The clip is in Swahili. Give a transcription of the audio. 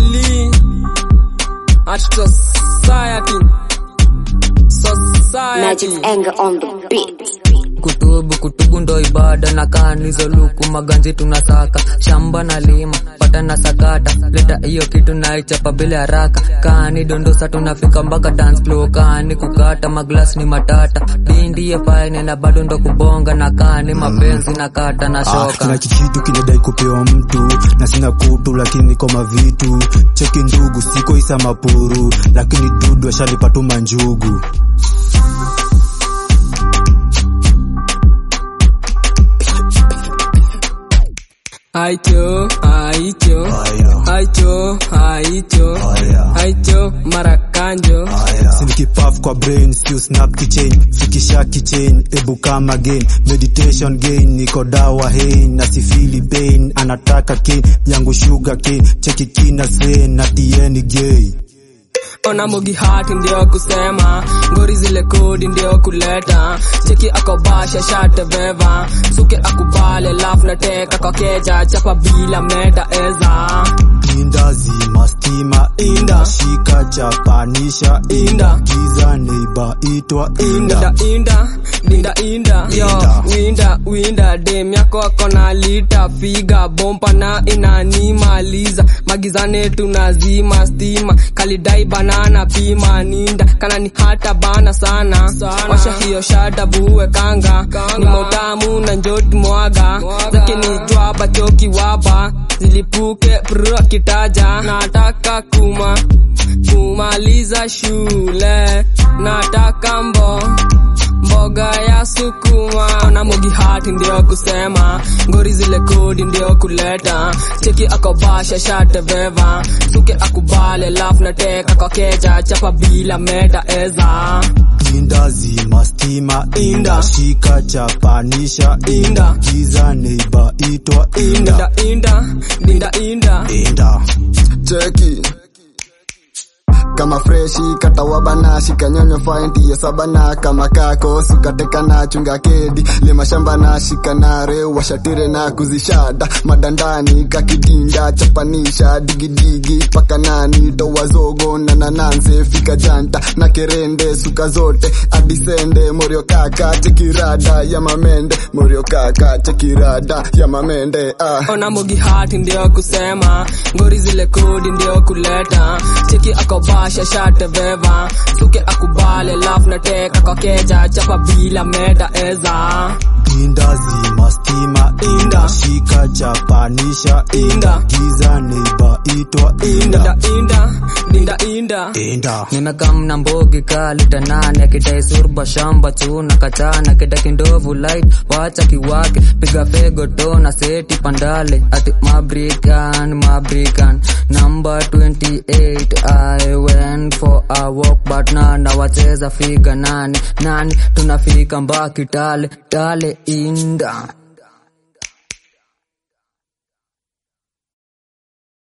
Lee at society. Society. Magic's anger on the beat. kutubu kutubu ndo ibada na kanizo luku maganji tunasaka shamba na lima pata na sakata leta hiyo kitu naichapa bila haraka kani dondosa tunafika mpaka dance floor kani kukata maglas ni matata dindie faine na bado ndo kubonga na kani mapenzi na kata na Ah, shoka kila kikitu kinadai kupewa mtu na sina kutu lakini niko mavitu cheki ndugu siko isa mapuru lakini dudu ashalipatuma njugu Aicho, aicho, Haya. aicho, aicho, Haya. aicho, marakanjo. sinikipaf kwa brain siu snap kichain fikisha kichain ebu come again meditation gain niko dawa hein na sifili pain anataka kin yangu sugar cane cheki kina sen na tieni gay ona mogi hati ndio kusema ngori zile kodi ndio kuleta cheki akobasha shate veva suke akubale lafu na teka kwa keja chapa bila meda eza inda zima stima inda shika chapanisha Inda. giza neiba itwa inda inda inda dinda inda yo Inda. winda winda dem yako akona lita figa bompa na inanimaliza magizane tunazima stima kalidai banana pima ninda kana ni hata bana sana, washa hiyo shada buwe kanga, ni motamu na njoti mwaga zake ni jwaba choki waba zilipuke pru akitaja nataka kuma kumaliza shule nataka mbo mboga ya sukuma na mogi hati ndio kusema ngori zile kodi ndio kuleta cheki akobasha shate veva suke akubale lafu na teka kwa keja chapa bila meta eza inda zima stima inda shika chapanisha Inda. giza neiba itwa inda inda inda dinda inda inda cheki kama freshi katawabana shikanyonyo fainti sabana kama kako sukateka na chunga kedi lima shamba na shikanare washatire na kuzishada madandani kakidinda chapanisha digidigi paka nani toa zogo na nananse fika janta na kerende suka zote adisende morio kaka chekirada ya mamende morio kaka chekirada ya mamende ah. ona mogi hati ndio kusema ngori zile kodi ndio kuleta cheki akobasha shate veva suke akubale lafu na teka kwa keja chapa bila meta eza inda zima stima inda shika chapanisha Inda. giza neiba itwa inda inda inda dinda inda inda nimekamna mbogi kalita nane akidai surba shamba chuna kachana kida kindovu light wacha kiwake piga fego tona seti pandale ati mabrikan mabrikan number 28 i went for a walk but nana wacheza figa nane nane tunafika mbaki tale tale inda